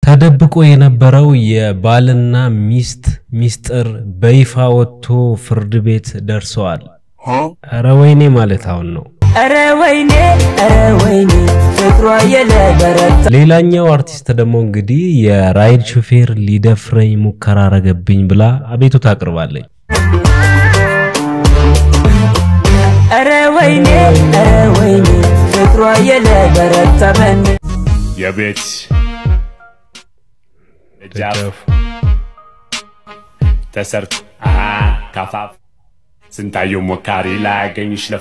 ተደብቆ የነበረው የባልና ሚስት ሚስጥር በይፋ ወጥቶ ፍርድ ቤት ደርሰዋል። ኧረ ወይኔ ማለት አሁን ነው። ኧረ ወይኔ ኧረ ወይኔ ፍቅሯ የለበረታ ሌላኛው አርቲስት ደግሞ እንግዲህ የራይድ ሹፌር ሊደፍረኝ ሙከራ አረገብኝ ብላ አቤቱታ አቅርባለች። ኧረ ወይኔ ኧረ ወይኔ ፍቅሯ የለበረታ በኔ የቤት ደጃፍ ተሰርቶ አሃ ካፋፍ ስንታየው ሞካሪ ላያገኝሽ ለፉ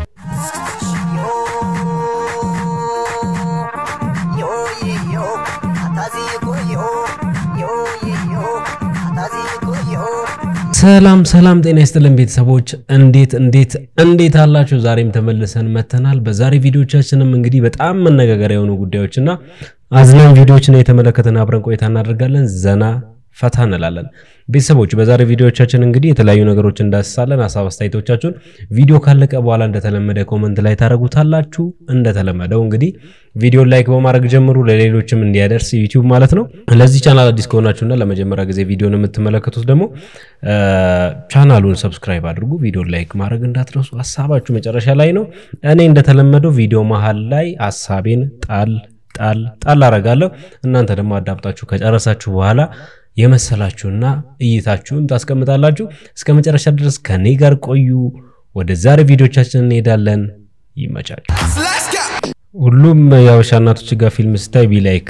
ሰላም ሰላም፣ ጤና ይስጥልን ቤተሰቦች፣ እንዴት እንዴት እንዴት አላችሁ? ዛሬም ተመልሰን መተናል። በዛሬ ቪዲዮቻችንም እንግዲህ በጣም መነጋገሪያ የሆኑ ጉዳዮችና አዝናኝ ቪዲዮዎችን የተመለከተን አብረን ቆይታ እናደርጋለን። ዘና ፈታ እንላለን። ቤተሰቦች በዛሬ ቪዲዮዎቻችን እንግዲህ የተለያዩ ነገሮች እንዳስሳለን። ሀሳብ አስተያየቶቻችሁን ቪዲዮ ካለቀ በኋላ እንደተለመደ ኮመንት ላይ ታደርጉታላችሁ። እንደተለመደው እንግዲህ ቪዲዮ ላይክ በማድረግ ጀምሩ፣ ለሌሎችም እንዲያደርስ ዩቲዩብ ማለት ነው። ለዚህ ቻናል አዲስ ከሆናችሁና ለመጀመሪያ ጊዜ ቪዲዮን የምትመለከቱት ደግሞ ቻናሉን ሰብስክራይብ አድርጉ፣ ቪዲዮ ላይክ ማድረግ እንዳትረሱ። ሀሳባችሁ መጨረሻ ላይ ነው። እኔ እንደተለመደው ቪዲዮ መሀል ላይ ሀሳቤን ጣል ጣል ጣል አረጋለሁ። እናንተ ደግሞ አዳምጣችሁ ከጨረሳችሁ በኋላ የመሰላችሁና እይታችሁን ታስቀምጣላችሁ። እስከ መጨረሻ ድረስ ከኔ ጋር ቆዩ። ወደ ዛሬ ቪዲዮቻችን እንሄዳለን። ይመቻችሁ። ሁሉም የአበሻ እናቶች ጋር ፊልም ስታይ ቢላይክ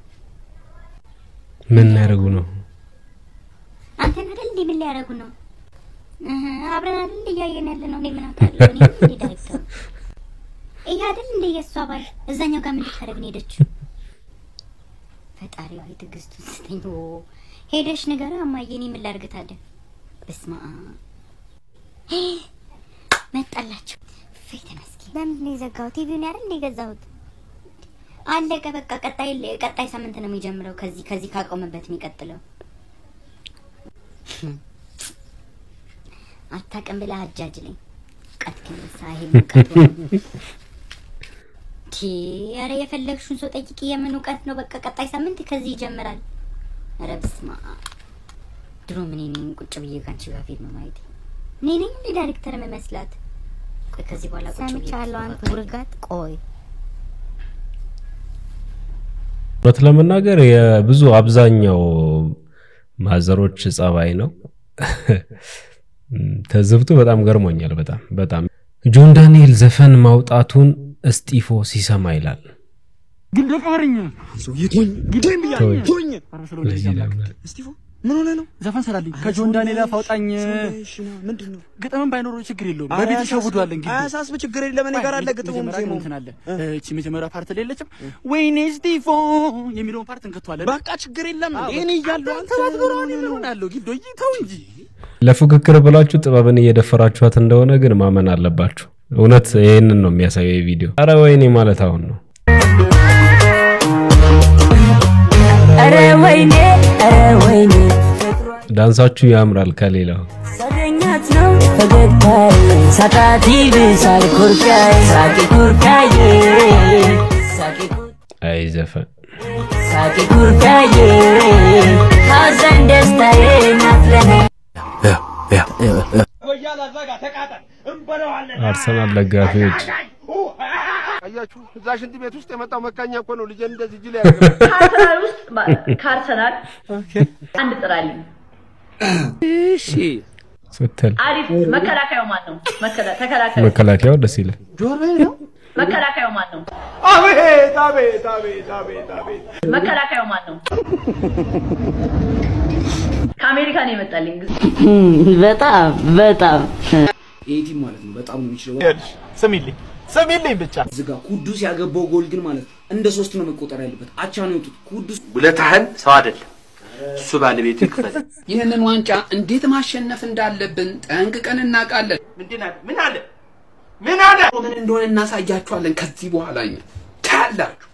ምን ያደርጉ ነው? አንተን አይደል እንዴ? ምን ሊያደርጉ ነው? እህ አብረን አይደል እንዴ እያየን ያለ ነው? እኔ ምን አውቃለሁ? እኔ እንዴ ዳይሬክተር ይሄ አይደል እንዴ የእሷ ባል እዛኛው ጋር ምን ልታደርግ ነው ሄደችው? ፈጣሪ ሆይ ትዕግስቱን ስጠኝ። ኦ ሄደሽ ንገራ እማዬ፣ እኔ ምን ላድርግ ታዲያ? በስመ አብ ሄ መጣላችሁ። እፎይ ተመስገን። ለምንድን ነው የዘጋው? ቲቪውን አይደል እንዴ የገዛሁት? አለቀ በቃ። ቀጣይ ቀጣይ ሳምንት ነው የሚጀምረው። ከዚህ ከዚህ ካቆመበት የሚቀጥለው አታውቅም ብለህ አጃጅለኝ። ቀት ከነሳ ይሄ ሙቀት ቲ ኧረ የፈለግሽውን ሰው ጠይቂ። የምን እውቀት ነው? በቃ ቀጣይ ሳምንት ከዚህ ይጀምራል። ኧረ በስመ አብ ድሮ ምን ነኝ ቁጭ ብዬ ካንቺ ጋር ፊልም ማየት እኔ ነኝ እንደ ዳይሬክተር መመስላት። ቆይ ከዚህ በኋላ ቁጭ ብዬ ሰምቻለሁ። አንተ ውርጋት ቆይ እውነት ለመናገር የብዙ አብዛኛው ማዘሮች ጸባይ ነው። ተዝብቱ በጣም ገርሞኛል። በጣም በጣም ጆን ዳንኤል ዘፈን ማውጣቱን እስጢፎ ሲሰማ ይላል። ግን ደቀበረኝ ቶኝ ግዴም ብያለሁ። ተወኝ። ቶኝ ለዚህ ለምን እስጢፎ ምን ሆነ ነው? ዘፈን ስራልኝ ከጆን ዳንኤል አፍ አውጣኝ። እሺ ና ምንድን ነው? ግጥምም ባይኖረው ችግር የለውም። በቤት ተሸውዷል። እንግዲህ አያሳስብ ችግር የለም። እኔ ጋር አለ ግጥሙም መጀመሪያ ዜማው። እንትን አለ። እቺ መጀመሪያ ፓርት ላይ የለችም። ወይኔ ስቲፎ የሚለውን ፓርት እንከቷለን። በቃ ችግር የለም። እኔ እያለሁ አንተ ምን አለው ጊዶ ተው እንጂ ለፉክክር ብላችሁ ጥበብን እየደፈራችኋት እንደሆነ ግን ማመን አለባችሁ። እውነት ይህንን ነው የሚያሳየው ቪዲዮ። አረ ወይኔ ማለት አሁን ነው። ኧረ ወይኔ ኧረ ወይኔ ፍቅሯ ዳንሳችሁ ያምራል ከሌላው። ሳገኛት ነው ፈገግታዬ ሳጣት ይብሳል ኩርካዬ ሳቂ ኩርካዬ ሳቂ ኩር- አይ ዘፈን ሳቂ ኩርካዬ ሐዘን ደስታዬ ናት ለኔ አርሰናል ደጋፊዎች አያችሁ እዛ ሽንት ቤት ውስጥ የመጣው መካኛ እኮ ነው ልጄን እንደዚህ ጅል ያደረገው። ከአርሰናል ውስጥ ከአርሰናል አንድ ጥራልኝ። ስትል አሪፍ መከላከያው ማን ነው? መከላ- ተከላካዩ መከላከያው ደስ ይላል። መከላከያው ማን ነው? አቤት አቤት አቤት አቤት አቤት መከላከያው ማን ነው? ከአሜሪካ ነው የመጣልኝ። በጣም በጣም ኤቲም ማለት ነው። በጣም ነው የሚችለው። ይኸውልሽ፣ ስሚልኝ ስሚልኝ ብቻ እዚህ ጋር ኩዱስ ያገባው ጎል ግን ማለት ነው እንደ ሶስት ነው መቆጠር ያለበት። አቻ ነው የወጡት። ኩዱስ ውለታህን ሰው አይደለም እሱ ባለቤቱ ይክፈል። ይህንን ዋንጫ እንዴት ማሸነፍ እንዳለብን ጠንቅቀን እናውቃለን። ምንድን አለ ምን አለ ምን አለ ምን እንደሆነ እናሳያችኋለን። ከዚህ በኋላ እኛ ታያላችሁ።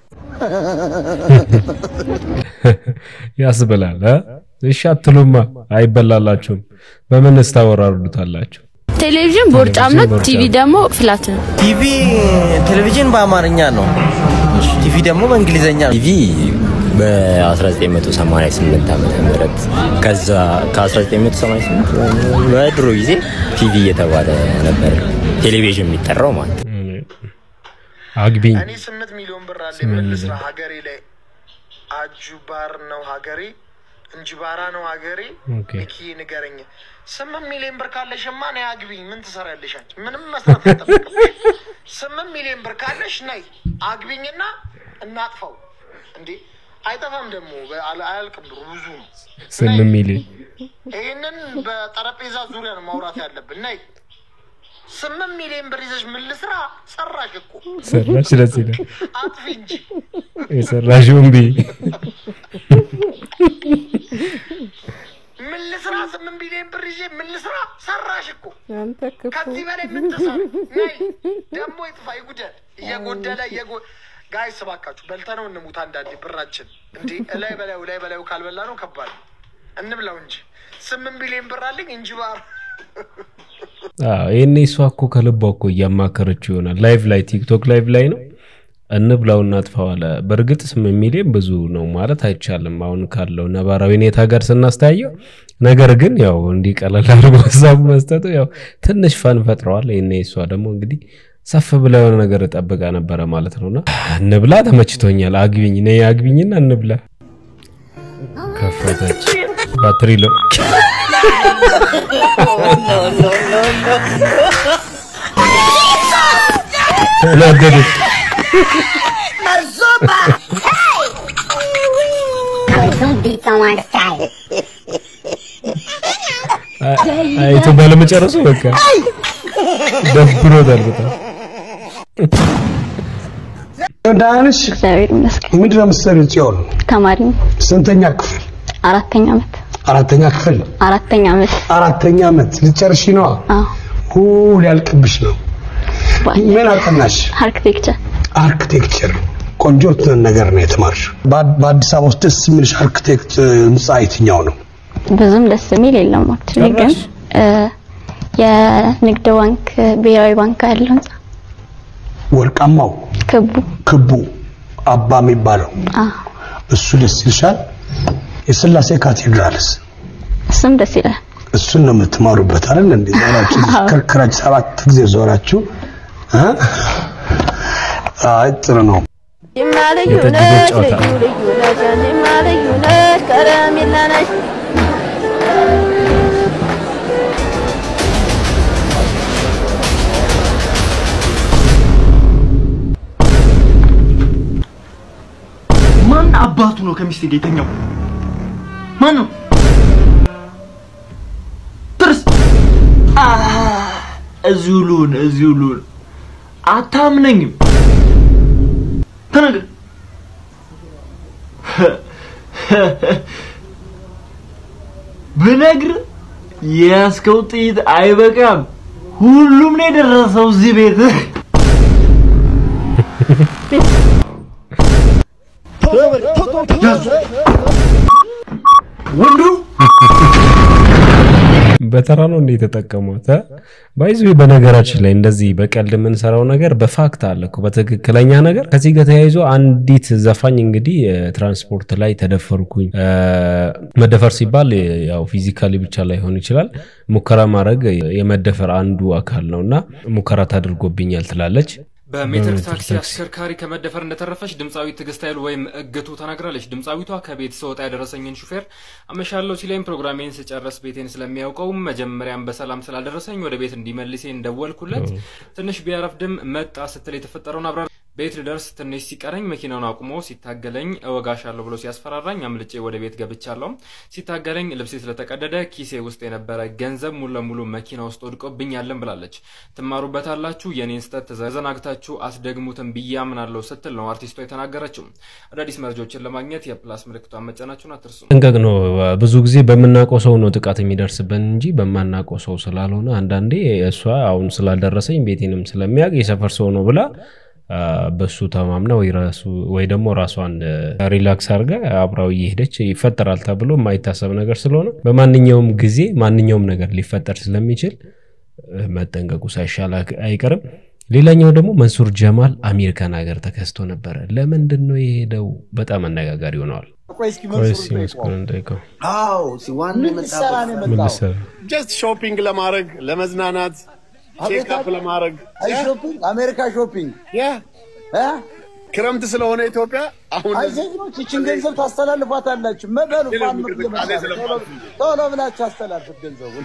ያስብላል። እ? እሺ አትሉማ፣ አይበላላችሁም። በምንስ ታወራርዱታላችሁ? ቴሌቪዥን ቦርጫም ነው፣ ቦርጫም። ቲቪ ደግሞ ፍላት ነው። ቲቪ ቴሌቪዥን በአማርኛ ነው። ቲቪ ደግሞ በእንግሊዘኛ ነው። ቲቪ በ1988 ዓመተ ምህረት ከዛ ከ1988 በድሮ ጊዜ ቲቪ እየተባለ ነበር ቴሌቪዥን የሚጠራው ማለት ነው። አግቢኝ እኔ ስምንት ሚሊዮን ብር አለ መልስራ ሀገሬ ላይ አጁባር ነው ሀገሬ እንጅባራ ነው ሀገሬ ኦኬ። ሚኪ ንገረኝ ስምንት ሚሊዮን ብር ካለሽማ ነይ አግቢኝ ምን ትሰሪያለሽ አንቺ ምንም መስራት አይጠበቅብሽ ስምንት ሚሊዮን ብር ካለሽ ነይ አግቢኝና እናጥፋው እንዴ አይጠፋም ደግሞ በ- አል- አያልቅም ብሩ ብዙ ነው ስምንት ሚሊዮን ይህንን በጠረጴዛ ዙሪያ ነው ማውራት ያለብን ነይ ስምንት ሚሊዮን ብር ይዘሽ ምን ልስራ ሰራሽ እኮ ሰራሽ ደስ ይላል። አጥፊ እንጂ የሰራሽውን ብይ ምን ልስራ ስምንት ቢሊዮን ብር ይዤ ምን ልስራ ሰራሽ እኮ ከዚህ በላይ ምን ትሰራ ነይ ደግሞ ይጥፋ ይጉደል እየጎደለ እየጎ ጋይስ እባካችሁ በልተነው እንሙት አንዳንዴ ብራችን እንዲህ እላይ በላዩ ላይ በላዩ ካልበላ ነው ከባድ ነው እንብላው እንጂ ስምንት ቢሊዮን ብር አለኝ እንጂ ባር አዎ፣ ይሄኔ እሷ እኮ ከልቧ እኮ እያማከረችው ይሆናል። ላይቭ ላይ ቲክቶክ ላይቭ ላይ ነው እንብላው እናጥፋው አለ። በእርግጥ ስምንት ሚሊዮን ብዙ ነው ማለት አይቻልም አሁን ካለው ነባራዊ ሁኔታ ጋር ስናስተያየው። ነገር ግን ያው እንዲህ ቀለል አድርጎ ሀሳቡ መስጠቱ ያው ትንሽ ፈን ፈጥረዋል። ይሄኔ እሷ ደግሞ እንግዲህ ሰፍ ብላ የሆነ ነገር ጠብቃ ነበረ ማለት ነውና እንብላ፣ ተመችቶኛል፣ አግቢኝ፣ ነይ አግቢኝና እንብላ። ከፈተች ባትሪ ለው ተናደደች። አይቶ ባለመጨረሱ በቃ ደብሮታል በጣም። ዳንሽ ምንድን ነው የምትሰሪው? ጽዮን ተማሪ ነኝ። ስንተኛ ክፍል? አራተኛ ዓመት አራተኛ ክፍል አራተኛ ዓመት አራተኛ ዓመት ልትጨርሺ ነዋ። አዎ ሁ ሊያልቅብሽ ነው። ምን አጠናሽ? አርክቴክቸር አርክቴክቸር። ቆንጆ ነገር ነው የተማርሽው። በአ- በአዲስ አበባ ውስጥ ደስ የሚልሽ አርክቴክት ህንፃ የትኛው ነው? ብዙም ደስ የሚል የለም አክቹሊ ግን እ፣ የንግድ ባንክ ብሔራዊ ባንክ ያለው ህንጻ ወርቃማው ክቡ ክቡ አባ የሚባለው አ እሱ ደስ ይልሻል። የስላሴ ካቴድራልስ እሱም ደስ ይላል። እሱን ነው የምትማሩበት አይደል? እንዴ ዞራችሁ አዎ። ከርክራችሁ ሰባት ጊዜ ዞራችሁ እ? አይ ጥሩ ነው። ጅማ ልዩ የጠጅ ቤት ነሽ ጨዋታ። ልዩ ልዩ ነሽ ጅማ ልዩ ነሽ ከረሜላ ነሽ ማን አባቱ ነው ከሚስቴ ጋር የተኛው? ማን ነው? ትርስ እዚሁ ልሁን እዚሁ ልሁን። አታምነኝም። ተናገር። ብነግር የያዝከው ጥይት አይበቃም። ሁሉም ነው የደረሰው እዚህ ቤት። ወንዱ በተራ ነው እንደ የተጠቀሙት ባይዙ በነገራችን ላይ እንደዚህ በቀልድ የምንሰራው ነገር በፋክት አለ እኮ በትክክለኛ ነገር ከዚህ ጋር ተያይዞ አንዲት ዘፋኝ እንግዲህ እ፣ ትራንስፖርት ላይ ተደፈርኩኝ እ፣ መደፈር ሲባል እ፣ ያው ፊዚካሊ ብቻ ላይሆን ይችላል ሙከራ ማድረግ የመደፈር አንዱ አካል ነው እና ሙከራ ታድርጎብኛል ትላለች በሜትር በሜትር ታክሲ ታክሲ። አሽከርካሪ ከመደፈር እንደተረፈች ድምፃዊት ትዕግስት ኃይሉ ወይም እግቱ ተናግራለች። ድምፃዊቷ ከቤት ስወጣ ያደረሰኝን ሹፌር አመሻለሁ ሲለኝ ፕሮግራሜን ስጨርስ ቤቴን ስለሚያውቀው መጀመሪያም በሰላም ስላደረሰኝ ወደ ቤት እንዲመልሴን ደወልኩለት። ትንሽ ቢያረፍድም መጣ ስትል የተፈጠረውን አብራ ቤት ልደርስ ትንሽ ሲቀረኝ መኪናውን አቁሞ ሲታገለኝ እወጋሻለሁ ብሎ ሲያስፈራራኝ አምልጬ ወደ ቤት ገብቻለሁ። ሲታገለኝ ልብሴ ስለተቀደደ ኪሴ ውስጥ የነበረ ገንዘብ ሙሉ ለሙሉ መኪና ውስጥ ወድቆብኛለን ብላለች። ትማሩበታላችሁ፣ የኔን ስህተት ተዘናግታችሁ አስደግሙትን ብዬ አምናለሁ ስትል ነው አርቲስቷ የተናገረችው። አዳዲስ መረጃዎችን ለማግኘት የፕላስ ምልክቷን መጫናችሁን አትርሱ። ጥንቀቅ ነው። ብዙ ጊዜ በምናውቀው ሰው ነው ጥቃት የሚደርስብን እንጂ በማናውቀው ሰው ስላልሆነ አንዳንዴ እሷ አሁን ስላልደረሰኝ ቤቴንም ስለሚያውቅ የሰፈር ሰው ነው ብላ አ፣ በሱ ተማምና ወይ ራሱ ወይ ደግሞ ራሷን አ፣ ሪላክስ አድርጋ አብራው እየሄደች ይፈጠራል ተብሎ የማይታሰብ ነገር ስለሆነ በማንኛውም ጊዜ ማንኛውም ነገር ሊፈጠር ስለሚችል እ፣ መጠንቀቁ ሳይሻል አክ- አይቀርም። ሌላኛው ደግሞ መንሱር ጀማል አሜሪካን ሀገር ተከስቶ ነበረ። ለምንድን ነው የሄደው? በጣም አነጋጋሪ ሆነዋል። ቆይ እስኪ ቆይ መንሱር እስኪ መስኮን እንጠይቀው። አዎ ሲዋን ምን ልትሰራ ነው ምን የመጣው? ልትሰራ? ጀስት ሾፒንግ ለማድረግ ለመዝናናት ቼክአፕ ለማድረግ አይ ሾፒንግ አሜሪካ ሾፒንግ ያ እ ክረምት ስለሆነ ኢትዮጵያ አሁን አይ ጀግኖች ይችን ገንዘብ ታስተላልፏታላችሁ። መበሉ ፋን እንቅስቃሴ ስለማት ቶሎ ብላችሁ አስተላልፉት ገንዘቡን።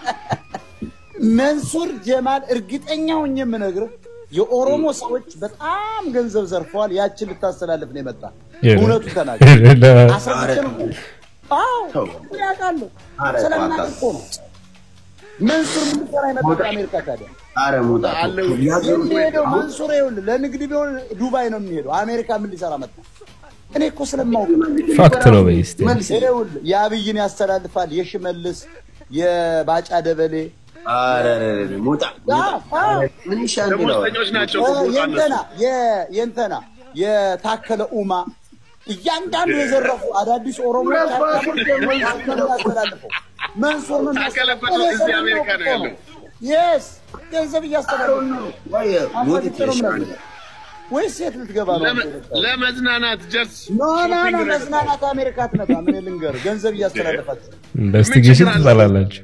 መንሱር ጀማል እርግጠኛ ሆኜ የምነግርህ የኦሮሞ ሰዎች በጣም ገንዘብ ዘርፈዋል። ያችን ልታስተላልፍ ነው የመጣ። እውነቱ ተናገር። አስረግጬ ነው የምልህ። አዎ እኔ አውቃለሁ። ስለማውቅ እኮ ነው። መንሱር ምን ሊሰራ የመጣ አሜሪካ ታዲያ? አረ ሙጣ የሚሄደው መንሱር ይኸውልህ ለንግድ ቢሆን ዱባይ ነው የሚሄደው። አሜሪካ ምን ሊሰራ መጣ? እኔ እኮ ስለማውቅ ነው። ፋክት ነው በይ እስቲ። ይኸውልህ የአብይን ያስተላልፋል፣ የሽመልስ የባጫ ደበሌ አረ ሙጣ ምን ይሻል ደሞዝተኞች ናቸው እኮ ቦታ የእንተና እነሱ። የ- የእንተና የታከለ ኡማ እያንዳንዱ የዘረፉ አዳዲስ ኦሮሞዎች ያስተላልፈው መንሱር ምን ታከለ እኮ እዚህ አሜሪካ ነው ያለው። የስ ገንዘብ እያስተላለፉ ነው። ሞት አስረግጬ ነው የምነግርህ። ወይስ የት ልትገባ ነው? ለመ- ለመዝናናት ጀስት ኖ ኖ ኖ ሾፒንግ ነው መዝናናት አሜሪካ አትመጣ። ምን ልንገርህ፣ ገንዘብ እያስተላለፋችሁ ኢንቨስቲጌሽን ትጠላላችሁ።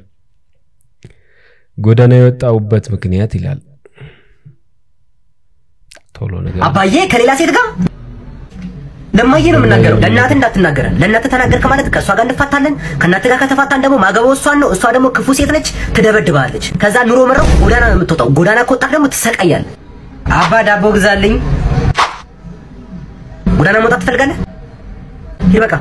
ጎዳና የወጣውበት ምክንያት ይላል። ቶሎ ነገር አባዬ ከሌላ ሴት ጋር ለማየ ነው የምናገረው። ለእናት እንዳትናገረን። ለእናት ተናገርክ ማለት ከእሷ ጋር እንፋታለን። ከእናት ጋር ከተፋታን ደግሞ ማገባው እሷን ነው። እሷ ደግሞ ክፉ ሴት ነች፣ ትደበድባለች። ከዛ ኑሮ መረው ጎዳና ነው የምትወጣው። ጎዳና ከወጣህ ደግሞ ትሰቃያለህ። አባ ዳቦ ግዛልኝ። ጎዳና መውጣት ትፈልጋለህ? ሂድ በቃ።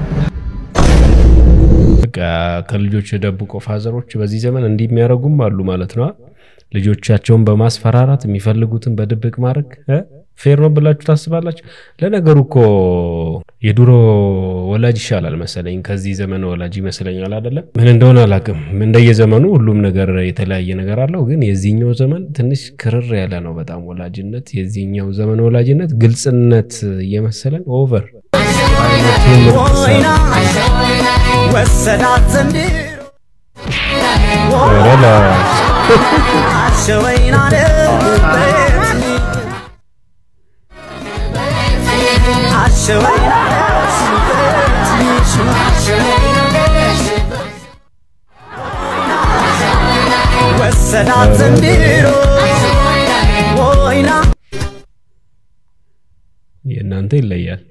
በቃ ከልጆች የደብቆ ፋዘሮች በዚህ ዘመን እንዲህ የሚያደርጉም አሉ ማለት ነው። ልጆቻቸውን በማስፈራራት የሚፈልጉትን በድብቅ ማድረግ እ? ፌር ነው ብላችሁ ታስባላችሁ? ለነገሩ እኮ የድሮ ወላጅ ይሻላል መሰለኝ ከዚህ ዘመን ወላጅ ይመስለኛል። አይደለም ምን እንደሆነ አላውቅም። እንደየዘመኑ ሁሉም ነገር የተለያየ ነገር አለው። ግን የዚህኛው ዘመን ትንሽ ክርር ያለ ነው በጣም ወላጅነት። የዚህኛው ዘመን ወላጅነት ግልጽነት እየመሰለን ኦቨር ወሰዳት ዘንድሮ ረላሽ አሸወይን አለበት አሸወይን ወሰዳት ዘንድሮ ወይና የእናንተ ይለያል።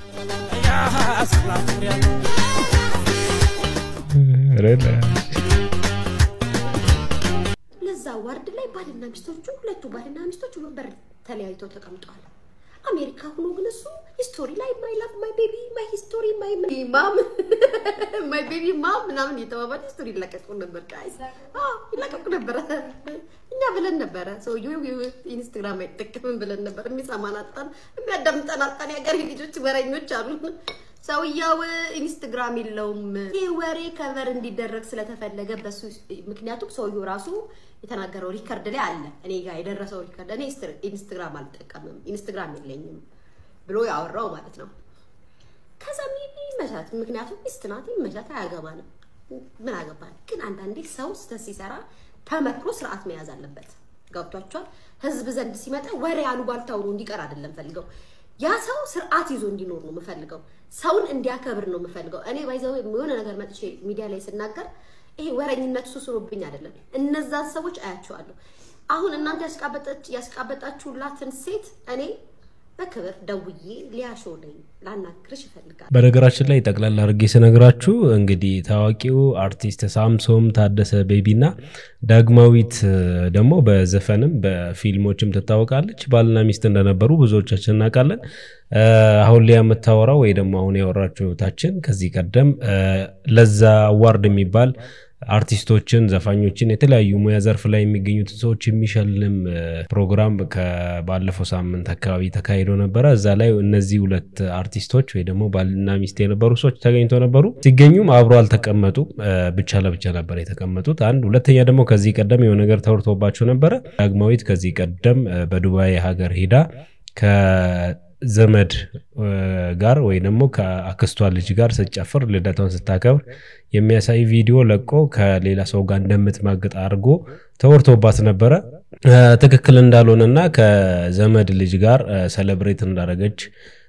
ረላሽ ለዛ ዋርድ ላይ ባልና ሚስቶቹ ሁለቱ ባልና ሚስቶች ወንበር ተለያይተው ተቀምጠዋል። አሜሪካ ሆኖ ግን እሱ ሂስቶሪ ላይ ማይ ላቭ ማይ ቤቢ ማይ ሂስቶሪ ማይ ማም ማይ ቤቢ ማም ምናምን የተባባለ ሂስቶሪ ይለቀቁ ነበር። ጋይስ አዎ ይለቀቁ ነበረ። እኛ ብለን ነበረ ሰውዬው ኢንስታግራም አይጠቀምም ብለን ነበር። የሚሰማን አጣን፣ የሚያዳምጠን አጣን። የሀገሬ ልጆች ወረኞች አሉ። ሰውየው ኢንስታግራም የለውም። ይህ ወሬ ከቨር እንዲደረግ ስለተፈለገ በሱ ምክንያቱም ሰውየው ራሱ የተናገረው ሪከርድ ላይ አለ። እኔ ጋር የደረሰው ሪከርድ እኔ ኢንስታግራም አልጠቀምም ኢንስታግራም የለኝም ብሎ ያወራው ማለት ነው። ከዛ ሚ- ይመቻት፣ ምክንያቱም ሚስት ናት፣ ይመቻት፣ አያገባንም። ምን አገባን? ግን አንዳንዴ ሰው ስህተት ሲሰራ ተመክሮ ስርዓት መያዝ አለበት። ገብቷቸዋል። ህዝብ ዘንድ ሲመጣ ወሬ አሉባልታ ሆኖ እንዲቀር አይደለም ፈልገው ያ ሰው ስርዓት ይዞ እንዲኖር ነው የምፈልገው። ሰውን እንዲያከብር ነው የምፈልገው። እኔ ባይዘው የሆነ ነገር መጥቼ ሚዲያ ላይ ስናገር ይሄ ወረኝነት ሱስሮብኝ አይደለም። እነዛን ሰዎች አያቸዋለሁ። አሁን እናንተ ያስቃበጠች ያስቃበጣችሁላትን ሴት እኔ በክብር ደውዬ ሊያሾ ነኝ ላናግርሽ ይፈልጋል። በነገራችን ላይ ጠቅላላ አድርጌ ስነግራችሁ እንግዲህ ታዋቂው አርቲስት ሳምሶም ታደሰ ቤቢ እና ዳግማዊት ደግሞ በዘፈንም በፊልሞችም ትታወቃለች። ባልና ሚስት እንደነበሩ ብዙዎቻችን እናውቃለን። እ፣ አሁን ላይ የምታወራው ወይ ደግሞ አሁን ያወራችው እህታችን ከዚህ ቀደም እ፣ ለዛ አዋርድ የሚባል አርቲስቶችን፣ ዘፋኞችን የተለያዩ ሙያ ዘርፍ ላይ የሚገኙትን ሰዎች የሚሸልም እ፣ ፕሮግራም ከባለፈው ሳምንት አካባቢ ተካሂዶ ነበረ። እዛ ላይ እነዚህ ሁለት አርቲስቶች ወይ ደግሞ ባልና ሚስት የነበሩ ሰዎች ተገኝተው ነበሩ። ሲገኙም አብሮ አልተቀመጡም፣ እ፣ ብቻ ለብቻ ነበር የተቀመጡት። አንድ ሁለተኛ ደግሞ ከዚህ ቀደም የሆነ ነገር ተወርቶባቸው ነበረ። ዳግማዊት ከዚህ ቀደም እ፣ በዱባይ ሀገር ሄዳ ከዘመድ እ፣ ጋር ወይ ደግሞ ከአክስቷ ልጅ ጋር ስትጨፍር ልደቷን ስታከብር የሚያሳይ ቪዲዮ ለቆ ከሌላ ሰው ጋር እንደምትማግጥ አድርጎ ተወርቶባት ነበረ። ትክክል እንዳልሆነና ከዘመድ ልጅ ጋር ሰለብሬት እንዳደረገች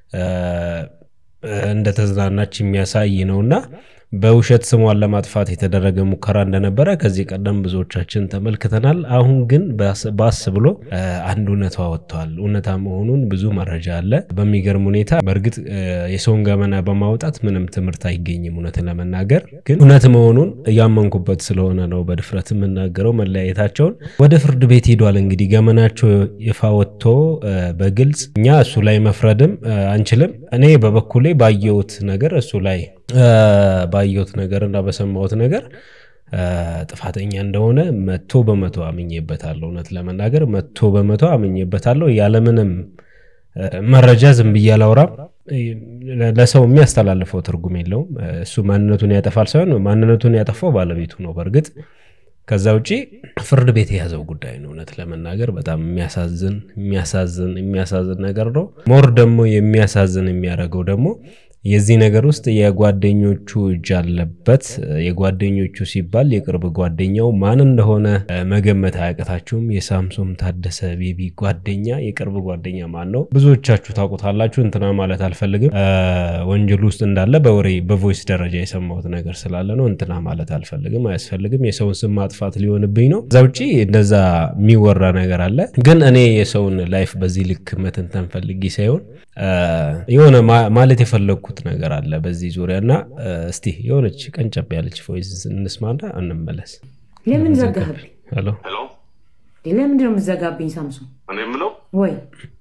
እንደተዝናናች የሚያሳይ ነውና በውሸት ስሟን ለማጥፋት የተደረገ ሙከራ እንደነበረ ከዚህ ቀደም ብዙዎቻችን ተመልክተናል። አሁን ግን ባስ ብሎ አንድ እውነቷ ወጥተዋል። እውነታ መሆኑን ብዙ መረጃ አለ። በሚገርም ሁኔታ በእርግጥ የሰውን ገመና በማውጣት ምንም ትምህርት አይገኝም። እውነትን ለመናገር ግን እውነት መሆኑን እያመንኩበት ስለሆነ ነው በድፍረት የምናገረው። መለያየታቸውን ወደ ፍርድ ቤት ሄዷል። እንግዲህ ገመናቸው ይፋ ወጥቶ በግልጽ እኛ እሱ ላይ መፍረድም አንችልም። እኔ በበኩሌ ባየሁት ነገር እሱ ላይ ባየሁት ነገር እና በሰማሁት ነገር ጥፋተኛ እንደሆነ መቶ በመቶ አምኜበታለሁ። እውነት ለመናገር መቶ በመቶ አምኜበታለሁ። ያለምንም መረጃ ዝም ብዬ አላወራም። ለሰው የሚያስተላልፈው ትርጉም የለውም። እሱ ማንነቱን ያጠፋል ሳይሆን ማንነቱን ያጠፋው ባለቤቱ ነው። በእርግጥ ከዛ ውጪ ፍርድ ቤት የያዘው ጉዳይ ነው። እውነት ለመናገር በጣም የሚያሳዝን የሚያሳዝን የሚያሳዝን ነገር ነው። ሞር ደግሞ የሚያሳዝን የሚያደርገው ደግሞ የዚህ ነገር ውስጥ የጓደኞቹ እጅ አለበት። የጓደኞቹ ሲባል የቅርብ ጓደኛው ማን እንደሆነ መገመት አያቅታችሁም። የሳምሶም ታደሰ ቤቢ ጓደኛ የቅርብ ጓደኛ ማን ነው? ብዙዎቻችሁ ታውቁታላችሁ። እንትና ማለት አልፈልግም። ወንጀል ውስጥ እንዳለ በወሬ በቮይስ ደረጃ የሰማሁት ነገር ስላለ ነው። እንትና ማለት አልፈልግም፣ አያስፈልግም። የሰውን ስም ማጥፋት ሊሆንብኝ ነው። እዛ ውጭ እንደዛ የሚወራ ነገር አለ። ግን እኔ የሰውን ላይፍ በዚህ ልክ መተንተን ፈልጌ ሳይሆን የሆነ ማለት የፈለግኩት ነገር አለ በዚህ ዙሪያ እና እስቲ የሆነች ቀንጨብ ያለች ቮይስ እንስማና እንመለስ። ለምን ዘጋህብኝ? ሄሎ ለምንድን ነው የምዘጋብኝ? ሳምሶን እኔ የምለው ወይ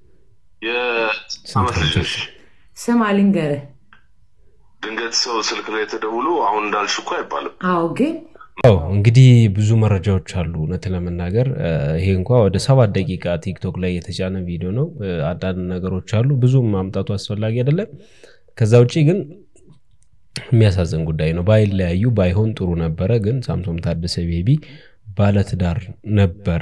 የዓመት ልጅ ነሽ። ስማ ልንገርህ። ድንገት ሰው ስልክ ላይ ተደውሎ አሁን እንዳልሽ እኮ አይባልም። አዎ ግን አዎ እንግዲህ ብዙ መረጃዎች አሉ። እውነት ለመናገር ይሄ እንኳ ወደ ሰባት ደቂቃ ቲክቶክ ላይ የተጫነ ቪዲዮ ነው። አንዳንድ ነገሮች አሉ፣ ብዙም ማምጣቱ አስፈላጊ አይደለም። ከዛ ውጭ ግን የሚያሳዝን ጉዳይ ነው። ባይለያዩ ባይሆን ጥሩ ነበረ። ግን ሳምሶም ታደሰ ቤቢ ባለትዳር ነበረ፣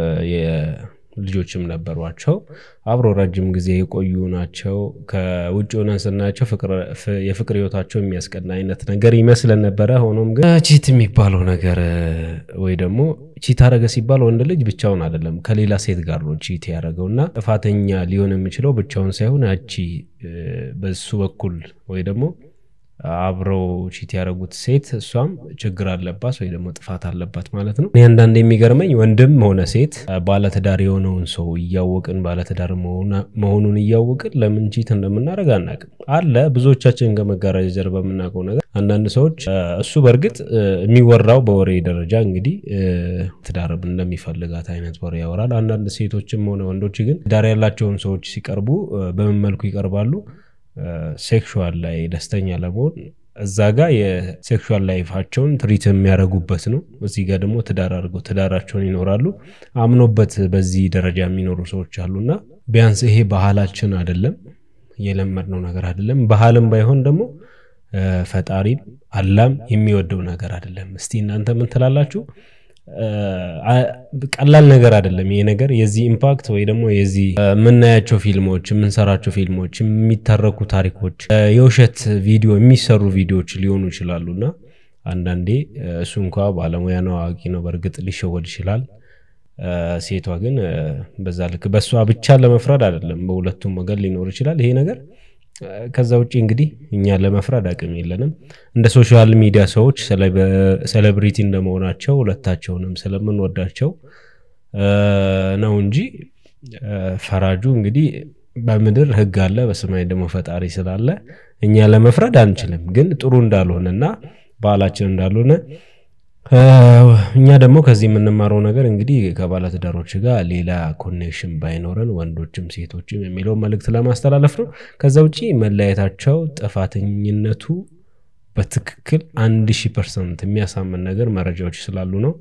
ልጆችም ነበሯቸው። አብሮ ረጅም ጊዜ የቆዩ ናቸው። ከውጭ ሆነን ስናያቸው የፍቅር ህይወታቸው የሚያስቀና አይነት ነገር ይመስለን ነበረ። ሆኖም ግን ቺት የሚባለው ነገር ወይ ደግሞ ቺት አረገ ሲባል ወንድ ልጅ ብቻውን አይደለም ከሌላ ሴት ጋር ነው ቺት ያደረገው እና ጥፋተኛ ሊሆን የሚችለው ብቻውን ሳይሆን ያቺ በሱ በኩል ወይ ደግሞ አብረው ቺት ያደረጉት ሴት እሷም ችግር አለባት ወይ ደግሞ ጥፋት አለባት ማለት ነው። እኔ አንዳንድ የሚገርመኝ ወንድም ሆነ ሴት ባለትዳር የሆነውን ሰው እያወቅን ባለትዳር መሆኑን እያወቅን ለምን ቺት እንደምናደርግ አናውቅም። አለ ብዙዎቻችን ከመጋረጃ ጀርባ የምናውቀው ነገር አንዳንድ ሰዎች እሱ በእርግጥ የሚወራው በወሬ ደረጃ እንግዲህ ትዳር እንደሚፈልጋት አይነት ወሬ ያወራል። አንዳንድ ሴቶችም ሆነ ወንዶች ግን ትዳር ያላቸውን ሰዎች ሲቀርቡ በምን መልኩ ይቀርባሉ? ሴክሹዋል ላይ ደስተኛ ለመሆን እዛ ጋር የሴክሹዋል ላይፋቸውን ትሪት የሚያደርጉበት ነው። እዚህ ጋር ደግሞ ትዳር አድርገው ትዳራቸውን ይኖራሉ። አምኖበት በዚህ ደረጃ የሚኖሩ ሰዎች አሉና ቢያንስ ይሄ ባህላችን አይደለም፣ የለመድነው ነገር አይደለም። ባህልም ባይሆን ደግሞ ፈጣሪም አላም የሚወደው ነገር አይደለም። እስቲ እናንተ ምን ትላላችሁ? ቀላል ነገር አይደለም ይሄ ነገር። የዚህ ኢምፓክት ወይ ደግሞ የዚህ የምናያቸው ፊልሞች፣ የምንሰራቸው ፊልሞች፣ የሚተረኩ ታሪኮች፣ የውሸት ቪዲዮ የሚሰሩ ቪዲዮዎች ሊሆኑ ይችላሉ እና አንዳንዴ እሱ እንኳ ባለሙያ ነው፣ አዋቂ ነው፣ በእርግጥ ሊሸወድ ይችላል። ሴቷ ግን በዛ ልክ በእሷ ብቻ ለመፍረድ አይደለም፣ በሁለቱም ወገን ሊኖር ይችላል ይሄ ነገር። ከዛ ውጭ እንግዲህ እኛ ለመፍረድ አቅም የለንም። እንደ ሶሻል ሚዲያ ሰዎች ሴሌብሪቲ እንደመሆናቸው ሁለታቸውንም ስለምንወዳቸው ነው እንጂ ፈራጁ እንግዲህ በምድር ሕግ አለ፣ በሰማይ ደግሞ ፈጣሪ ስላለ እኛ ለመፍረድ አንችልም። ግን ጥሩ እንዳልሆነና ባህላችን እንዳልሆነ እኛ ደግሞ ከዚህ የምንማረው ነገር እንግዲህ ከባለትዳሮች ጋር ሌላ ኮኔክሽን ባይኖረን ወንዶችም ሴቶችም የሚለው መልእክት ለማስተላለፍ ነው። ከዛ ውጭ መለያየታቸው ጥፋተኝነቱ በትክክል አንድ ሺህ ፐርሰንት የሚያሳምን ነገር መረጃዎች ስላሉ ነው።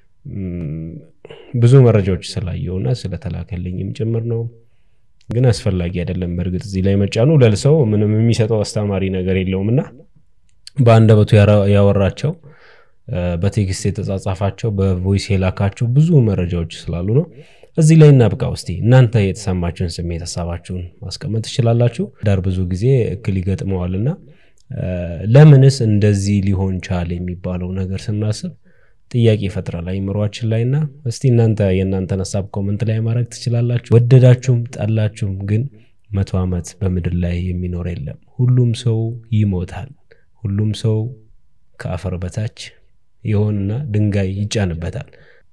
ብዙ መረጃዎች ስላየውና ስለተላከልኝም ጭምር ነው። ግን አስፈላጊ አይደለም። በእርግጥ እዚህ ላይ መጫኑ ለልሰው ምንም የሚሰጠው አስተማሪ ነገር የለውም እና በአንደበቱ ያወራቸው በቴክስት የተጻጻፋቸው በቮይስ የላካቸው ብዙ መረጃዎች ስላሉ ነው። እዚህ ላይ እናብቃ። ውስቲ እናንተ የተሰማችሁን ስሜት ሀሳባችሁን ማስቀመጥ ትችላላችሁ። ዳር ብዙ ጊዜ እክል ይገጥመዋልና ለምንስ እንደዚህ ሊሆን ቻለ የሚባለው ነገር ስናስብ ጥያቄ ይፈጥራል አይምሯችን ላይ እና እስቲ እናንተ የእናንተን ሀሳብ ኮመንት ላይ ማድረግ ትችላላችሁ። ወደዳችሁም ጠላችሁም ግን መቶ ዓመት በምድር ላይ የሚኖር የለም። ሁሉም ሰው ይሞታል። ሁሉም ሰው ከአፈር በታች የሆንና ድንጋይ ይጫንበታል።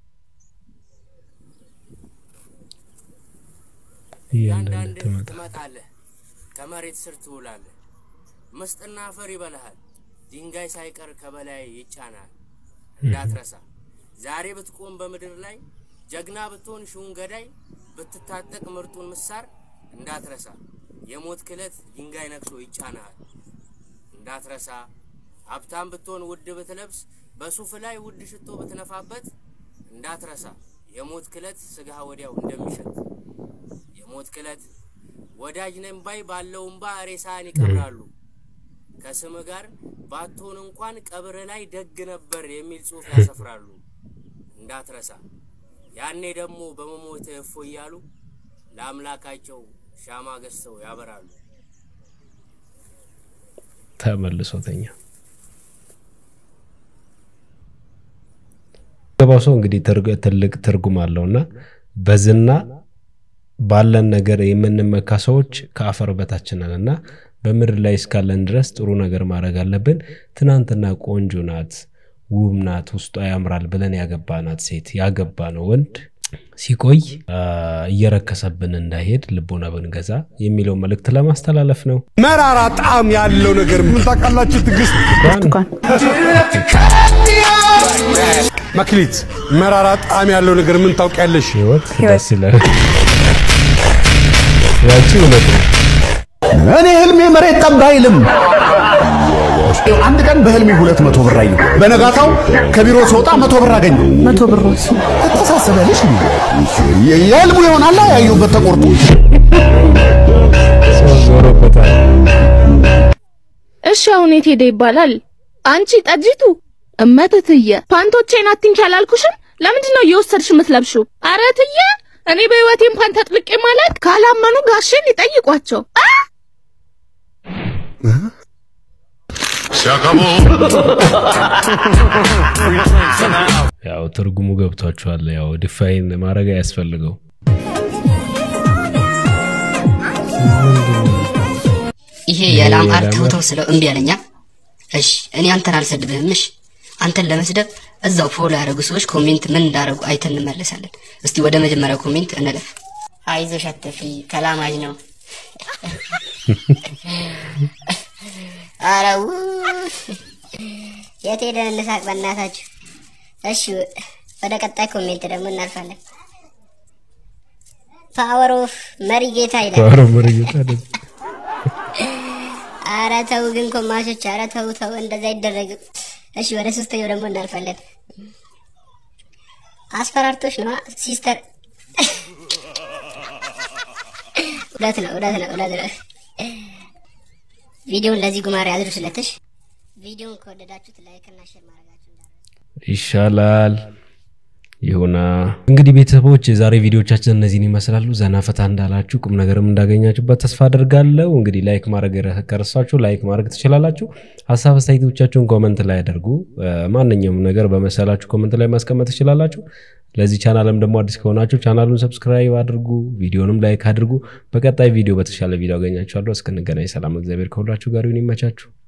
እያንዳንድ አንዳንድ ትመጣለህ፣ ከመሬት ስር ትውላለህ። ምስጥና አፈር ይበላሃል፣ ድንጋይ ሳይቀር ከበላይ ይጫናል። እንዳትረሳ ዛሬ ብትቆም በምድር ላይ ጀግና ብትሆን ሺውን ገዳይ ብትታጠቅ ምርጡን ምሳር እንዳትረሳ የሞት ክለት ድንጋይ ነክሶ ይጫናል። እንዳትረሳ ሀብታም ብትሆን ውድ ብትለብስ በሱፍ ላይ ውድ ሽቶ ብትነፋበት እንዳትረሳ የሞት ክለት ስጋ ወዲያው እንደሚሸት የሞት ክለት ወዳጅ ነኝ ባይ ባለው እምባ ሬሳን ይቀብራሉ። ከስም ጋር ባትሆን እንኳን ቀብር ላይ ደግ ነበር የሚል ጽሑፍ ያሰፍራሉ። እንዳትረሳ ያኔ ደግሞ በመሞት እፎ እያሉ ለአምላካቸው ሻማ ገዝተው ያበራሉ። ተመልሶተኛ ገባው ሰው እንግዲህ ትርግ- ትልቅ ትርጉም አለውና በዝና ባለን ነገር የምንመካ ሰዎች ከአፈር በታች ነን እና በምድር ላይ እስካለን ድረስ ጥሩ ነገር ማድረግ አለብን። ትናንትና ቆንጆ ናት፣ ውብ ናት፣ ውስጧ ያምራል ብለን ያገባናት ሴት ያገባ ነው ወንድ ሲቆይ አ፣ እየረከሰብን እንዳይሄድ ልቦና ብንገዛ የሚለው መልእክት ለማስተላለፍ ነው። መራራ ጣዕም ያለው ነገር ምን ታውቃላችሁ? ትዕግስት መክሊት፣ መራራ ጣዕም ያለው ነገር ምን ታውቂያለሽ? ህይወት ደስ ይላል። ያቺ እውነት ነው። እኔ ህልሜ መሬት ጠብ አይልም። አንድ ቀን በህልሜ ሁለት መቶ ብር አየሁ። በነጋታው ከቢሮ ስወጣ መቶ ብር አገኘሁ። መቶ ብር ተሳሰበልሽ የህልሙ ይሆናላ ያየሁበት ተቆርጦ ሰው ዞሮበታል። እሺ አሁን የት ሄደ ይባላል? አንቺ ጠጅቱ እመትትየ ፓንቶቼን አትንኪ አላልኩሽም? ለምንድን ነው እየወሰድሽ የምትለብሺው? ኧረ ትዬ እኔ በህይወቴም ፓንት አጥልቄ ማለት ካላመኑ ጋሼን ይጠይቋቸው። አ! ያው ትርጉሙ ገብቷችኋል። ያው ዲፋይን ማድረግ አያስፈልገው። ይሄ የላም አርትዖት ስለው እምቢ አለኛ። እሺ እኔ አንተን አልሰድብህም። እሺ አንተን ለመስደብ እዛው ፎሎ ያደረጉ ሰዎች ኮሜንት ምን እንዳደረጉ አይተን እንመለሳለን። እስቲ ወደ መጀመሪያው ኮሜንት እንለፍ። አይዞሽ አትፍሪ፣ ተላማጅ ነው። ኧረ ውይ፣ የት ሄደን እንሳቅ በእናታችሁ። እሺ ወደ ቀጣይ ኮሜንት ደግሞ እናልፋለን። ፓወር ኦፍ መሪ ጌታ ይላል። ፓወር ኦፍ መሪ ጌታ ደስ ኧረ ተው ግን ኮማሾች፣ ኧረ ተው ተው፣ እንደዛ አይደረግም። እሺ ወደ ሶስተኛው ደግሞ እናልፋለን። አስፈራርቶች ነው ሲስተር። እውነት ነው እውነት ነው እውነት ነው። ቪዲዮውን ለዚህ ጉማሬ አድርሱለትሽ። ቪዲዮውን ከወደዳችሁት ላይክ እና ሼር ማድረጋችሁ ይሻላል። ይሁና እንግዲህ ቤተሰቦች የዛሬ ቪዲዮቻችን እነዚህን ይመስላሉ። ዘና ፈታ እንዳላችሁ ቁም ነገርም እንዳገኛችሁበት ተስፋ አደርጋለሁ። እንግዲህ ላይክ ማድረግ ከረሳችሁ ላይክ ማድረግ ትችላላችሁ። ሀሳብ አስተያየቶቻችሁን ኮመንት ላይ አድርጉ። እ፣ ማንኛውም ነገር በመሰላችሁ ኮመንት ላይ ማስቀመጥ ትችላላችሁ። ለዚህ ቻናልም ደግሞ አዲስ ከሆናችሁ ቻናሉን ሰብስክራይብ አድርጉ፣ ቪዲዮንም ላይክ አድርጉ። በቀጣይ ቪዲዮ በተሻለ ቪዲዮ አገኛችኋለሁ። እስክንገናኝ ሰላም፣ እግዚአብሔር ከሁላችሁ ጋር ይሁን። ይመቻችሁ።